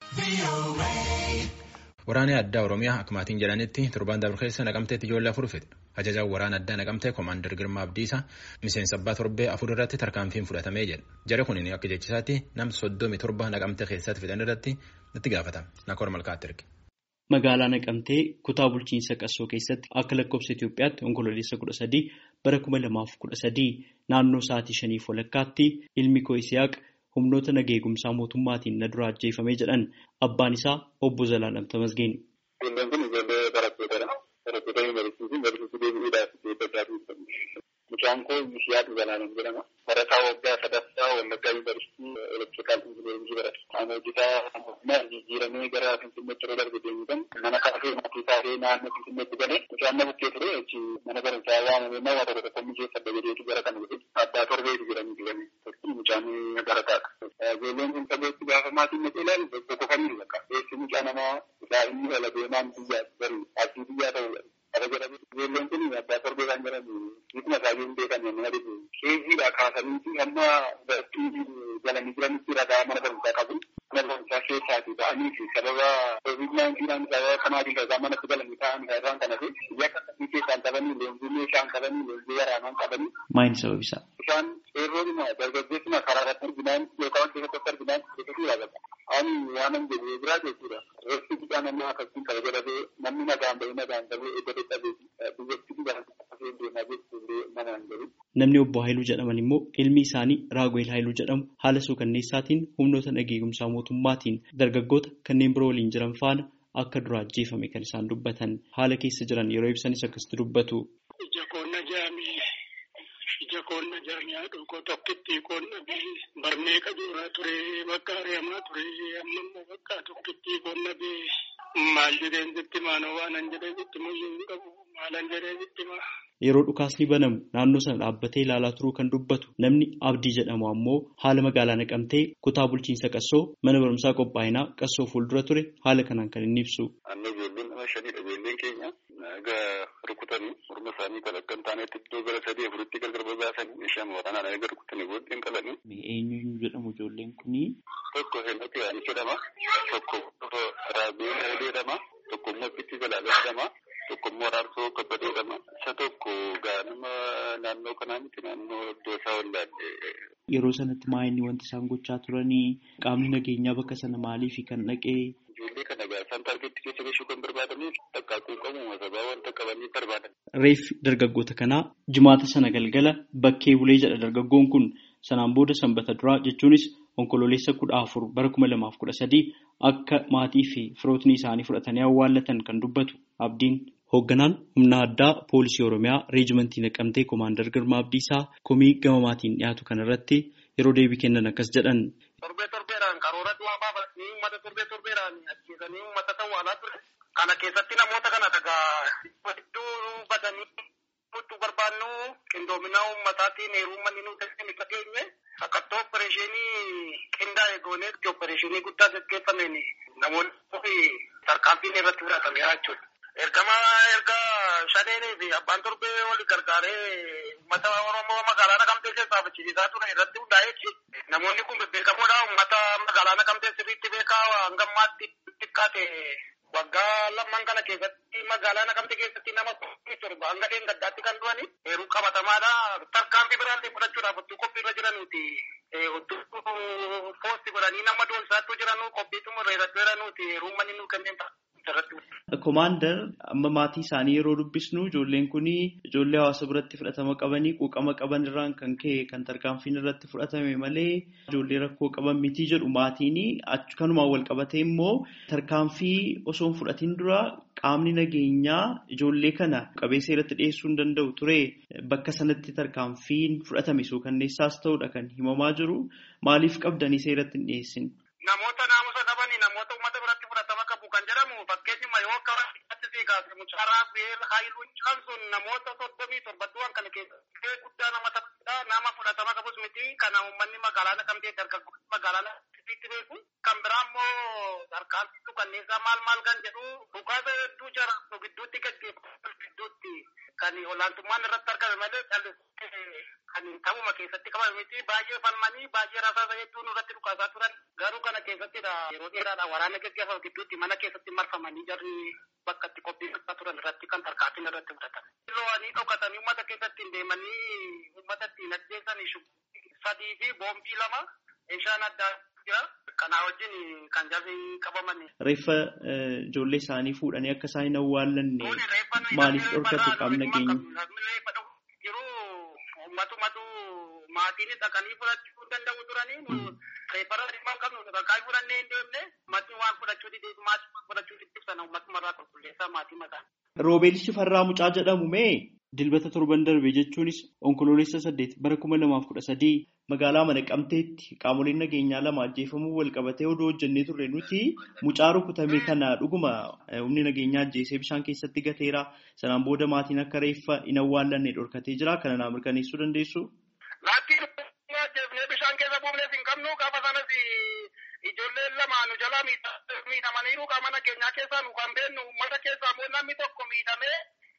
Waraanni addaa Oromiyaa akka maatiin jedhanitti torbaan dabre keessa naqamteetti ijoollee afur fide. Ajajaan waraana addaa naqamtee Komaander Girmaa Abdiisaa miseensa abbaa torbee afur irratti tarkaanfiin fudhatamee jedha. Jara kun akka jechisaatti nam soddomi torba naqamtee keessatti fidan irratti itti gaafatama. Nakoor Malkaatti erge. Magaalaa Naqamtee kutaa bulchiinsa Qassoo keessatti akka lakkoofsa Itoophiyaatti onkololeessa kudha sadii bara kuma lamaaf kudha sadii naannoo sa'aatii shaniif walakkaatti ilmi koo Isiyaaq humnoota nagaa eegumsaa mootummaatiin na dura ajjeefamee jedhan abbaan isaa obbo Zalaalam Tamasgeen. Ijoolleen kun ijoollee barattootadha. Barattoota yuunivarsiitii yuunivarsiitii deebi'uudhaaf eeggachaa turtan. Mucaan koo Isiyaaq Zalaalam jedhama. Barataa waggaa sadaffaa Wallaggaa yuunivarsiitii elektirikaal injiniyaringii barata. Qaama hojjetaa mootummaa jijjiiramee gara Finfinneetti yeroo darbe deemuudhaan mana kaafee maatii taatee naannoo Finfinneetti galee mucaan na bukkee ture achi mana barumsaa waamamee nama tokko tokko mijeeffadha jedheetu gara kana dhufe abbaa torbeetu jedhanii jedhame. Mucaan barataadha. Ijoolleen kun sabeetti gaafa maatiin na ilaalu bokkofanii bakka. Eessi mucaa namaa daa'imni dhala deemaan biyyaa bari abdii biyyaa ta'udha. Akka jedhamu ijoolleen kun abbaa torbee kan jedhamu bifa isaanii hin beekan nama dhibu. Keeziidha kaasanii hamma barattuu galanii jiranitti ragaa mana barumsaa qabu. Mana barumsaa keessaati ba'anii fi sababa covid naayintiinaan sababa kanaatiin ragaa manatti galanii ta'an irraan kana fi biyya akkasii keessaan qabanii leenjii meeshaan qabanii leenjii waraanaan qabanii. Maayini sababisaa? Isaan seerroodhuma dargaggeessuma karaa irratti arginaan yookaan keessatti arginaan jechuudha bakka. Ani waanan jedhee biraa jechuudha. Reeffi bidhaa namni akkasiin qaba jedhamee namni nagaan bahee nagaan bahee edda dadhabee biyyatti biyya akkasii deemaa jechuudha nama hin jiru. Namni obbo Haayiluu jedhaman immoo ilmi isaanii Raaguweel Haayiluu jedhamu haala suukanneessaatiin humnoota nagaa eegumsaa mootummaatiin dargaggoota kanneen biroo waliin jiran faana akka dura ajjeefame kan isaan dubbatan haala keessa jiran yeroo ibsanis akkasitti dubbatu. Ija koonna jaamii ija koonna jaamii haadhoo tokkitti koonna bee barnee qajuuraa ture bakka ari'amaa ture amma immoo bakka tokkitti koonna bee maal jedheen sitti maanoo waanan jedhee sitti muyyuu hin qabu maalan jedhee sitti maa. Yeroo dhukaasni banamu naannoo sana dhaabbatee ilaalaa turuu kan dubbatu namni Abdii jedhamu ammoo haala magaalaa naqamtee kutaa bulchiinsa Qassoo mana barumsaa qophaa'inaa Qassoo fuuldura ture haala kanaan kan inni ibsu. Amma ijoolleen nama shaniidha ijoolleen keenya egaa rukutanii morma isaanii kan akka hin taanetti iddoo gara sadii afuritti gargar babaasanii shan waraanaan egaa rukutanii booddeen qalanii. Eenyu jedhamu ijoolleen kunii? Tokko Heenati Yaanis jedhama. Tokko Raabee jedhama. Tokko immoo Bitti Zalaalee jedhama. Tokko immoo Araarsoo Kabbadee jedhama. Isa tokko gaanuma naannoo kanaa miti naannoo iddoo isaa wallaalle. Yeroo sanatti maa inni wanti isaan gochaa turanii qaamni nageenyaa bakka sana maaliif kan dhaqee? Ijoollee kana gaasaan taargeetti keessa gahuu kan barbaadaniif takkaakuu qabu sababa wanta qabanii barbaadan. Reeffi dargaggoota kanaa jimaata sana galgala bakkee bulee jedha dargaggoon kun sanaan booda sanbata duraa jechuunis onkololeessa kudha afur bara kuma lamaaf kudha sadii akka maatii fi firootni isaanii fudhatanii awwaallatan kan dubbatu abdiin. Hoogganaan humna addaa poolisii Oromiyaa reejimentii naqamtee Komaandar Girmaa Abdiisaa komii gama maatiin dhiyaatu kanarratti yeroo deebii kennan akkas jedhan. Torbee torbeedhaan karoora du'aa baafatanii uummata torbee torbeedhaan ajjeesanii uummata ta'uu ture. Kana keessatti namoota kana dhagaa hedduu badanii mudduu barbaannu qindoomina uummataatiin heeruu manni nu dandeenye dhageenye sakattoo opereeshinii qindaa'e goonee opereeshinii guddaa gaggeeffameen namoonni tarkaanfiin irratti fudhatameera jechuudha. Ergama erga shadeenii fi abbaan torbee wal gargaaree uummata Oromoo magaalaa Naqamtee keessaa fichisiisaa ture irratti hundaa'eechi. Namoonni kun bebbeekamoodha. Uummata magaalaa Naqamtee sirriitti beekaa hanga ammaatti xiqqaate waggaa lamman kana keessatti magaalaa Naqamtee keessatti nama torba hanga dheengaddaatti kan du'ani. Heeruu qabatamaadha. Tarkaanfii biraallee fudhachuudhaaf otoo qophiirra jiranuuti. Otoo poosti godhanii nama doonsaattuu jiranuu qophii xumurreerratti jiranuuti. Heeruu manni nuu kanneen Komaandar amma maatii isaanii yeroo dubbisnu ijoolleen kun ijoollee hawaasa biratti fudhatama qabanii quuqama qaban irraan kan ka'e kan tarkaanfiin irratti fudhatame malee ijoollee rakkoo qaban miti jedhu maatiin kanumaan wal qabatee immoo tarkaanfii osoo hin fudhatiin dura qaamni nageenyaa ijoollee kana qabee seeratti dhiyeessuu hin danda'u ture bakka sanatti tarkaanfiin fudhatame suukanneessaas ta'udha kan himamaa jiru maaliif qabdanii seeratti hin dhiyeessin. Namoota naamusa qabanii namoota uummata biratti fudhatama qabu kan jedhamu fakkeenyuma yoo akka itti kaase mucaaraa beel haayiluu kan sun namoota soddomii torbatuwwan kana keessatti guddaa nama taphatudha nama fudhatama qabus miti kana uummanni magaalaa naqamtee dargaggoonni magaalaa naqamteetti beeku kan biraa immoo tarkaanfitu kanneessaa maal maal kan jedhu dhukaasa hedduu jara gidduutti gaggeeffamu gidduutti kan olaantummaan irratti argame malee callisee kan ta'uma keessatti qabame miti baay'ee falmanii baay'ee rasaasa hedduun irratti dhukaasaa turan garuu kana keessattidha yeroo dheeraadha waraana gaggeeffamu gidduutti mana keessatti marfamanii jarri bakka itti qophii gochaa turan irratti kan tarkaanfiin irratti fudhatan. Lo'anii dhokatanii uummata keessatti hin deemanii uummata ittiin ajjeesanii sadii fi boombii lama meeshaan addaa jira. Kanaa wajjin kan jarri qabaman. Reeffa ijoollee isaanii fuudhanii akka isaan hin awwaallanne maaliif dhorkatu qaamni nageenya? Yeroo uummatumatu maatiin dhaqanii fudhachuu danda'u turanii reeffara dhimma hin qabnu bakka fudhannee hin deemne maatiin waan fudhachuu didee maatii waan fudhachuu didee sana uummatuma qulqulleessaa maatii mataa. Roobeel Shifarraa Mucaa jedhamu mee dilbata torban darbe jechuunis onkoloolessa saddeet bara kuma lamaaf kudha sadii magaalaa Naqamteetti qaamoleen nageenyaa lama ajjeefamuu wal qabatee odoo hojjennee turre nuti mucaa rukutame kana dhuguma humni nageenyaa ajjeesee bishaan keessatti gateera sanaan booda maatiin akka reeffa hin awwaallanne dhorkatee jira kana naa mirkaneessuu dandeessu. Laattiin ajjeefnee bishaan keessa buufnees hin qabnu gaafa sanas ijoolleen lama nu jalaa miidhamaniiru qaama nageenyaa keessaa nu kan beennu uummata keessaa immoo namni tokko miidhamee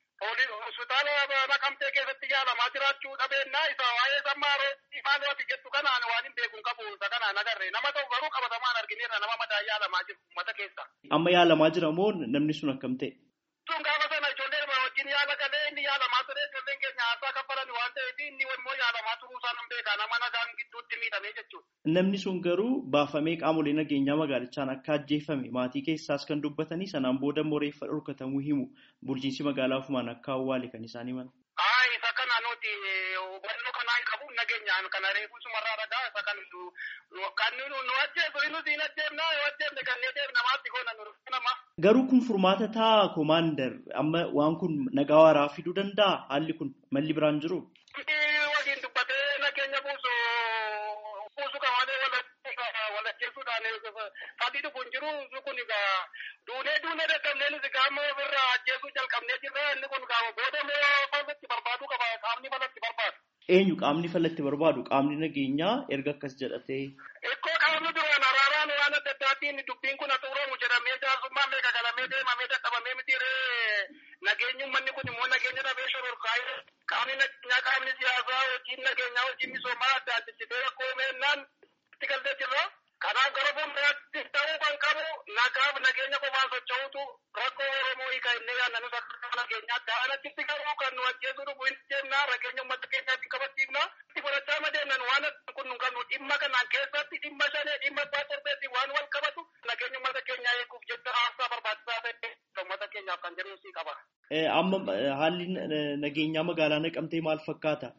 hospitaala naqamtee keessatti yaalamaa jiraachuu dhabeennaa isa waa'ee sammaa rooti maal waati jettu kanaan waan hin beeku qabu isa kanaan agarre nama tokko garuu qabatamaan argineerra nama mataa yaalamaa jiru uummata keessa. Amma yaalamaa jira moo namni sun akkam ta'e? Sun gaafa sana ijoollee wajjin yaala galee inni yaalamaa ture ijoolleen keenya haasaa kaffalan waan ta'eef inni immoo yaalamaa turuu isaa nan beeka nama nagaan gidduutti miidhamee jechuudha. Namni sun garuu baafamee qaamolee nageenyaa magaalichaan akka ajjeefame maatii keessaas kan dubbatanii sanaan booda immoo reeffa dhorkatamuu himu bulchiinsi magaalaa ofumaan akka awwaale kan isaan himan. Haa isa kana nuti hubannoo kanaa hin qabu nageenyaan kana reefuu sumarraa dhagaa isa kan kan nu ajjeesu inni siin ajjeefna yoo ajjeefne kan nee deemna maatti goona nu nama. Garuu kun furmaata ta'a koomaandar amma waan kun nagaa waaraa fiduu danda'a haalli kun malli biraan jiru. Waliin dubbatee nageenya buusu buusu kan malee walajjeesuudhaan sadii dhufuun jiru kun egaa duunee duunee dadhabnee nuti gaama ofirraa ajjeesuu jalqabnee jirra inni kun gaama booda moo falatti barbaadu qaba qaamni falatti barbaadu. Eenyu qaamni falatti barbaadu qaamni nageenyaa erga akkas jedhatee. Ikkoo qaamni duraan araaraan waan adda addaatiin dubbiin kun xumuramu jedhamee jaarsummaa meeqa galamee deemamee dadhabamee mitiiree nageenyi uummanni kun immoo nageenya dhabee shororkaa'ee qaamni nageenyaa qaamni siyaasaa hojiin nageenyaa hojiin misoomaa adda addisitee rakkoo meennaan itti galtee jirra. Kanaaf gara fuulduraatti ta'uu kan qabu nagaaf nageenya qofaan socho'utu rakkoo Oromoo hiika inni yaadna nus akka nageenyaa ta'an achitti garuu kan nu ajjeesuu dhufu hin jennaa nageenya uummata keenyaatti qabachiifna. Itti fudhachaa madeennan waan kun nu kan dhimma kanaan keessatti dhimma shanee dhimma abbaa torbeetti waan wal qabatu nageenya uummata keenyaa eeguuf jecha haasaa barbaachisaa ta'e uummata keenyaaf kan jedhu sii qaba. Amma haalli nageenyaa magaalaa naqamtee maal fakkaata?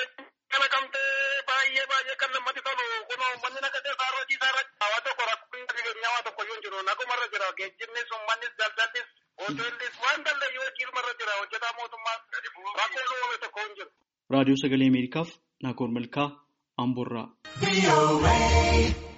Naqamtee baay'ee baay'ee kan namatti tolu kun uummanni naqamtee isaarra hojii isaarra waa tokko rakkoon nageenyaa waa tokko yoo jiru nagumarra jira geejjibnis uummannis daldallis hoteellis waan daldayyuu hojiirmarra jira hojjetaa mootummaa rakkoo uumame tokko hin jiru. Raadiyoo Sagalee Ameerikaaf Naakoor Malkaa Amboorraa.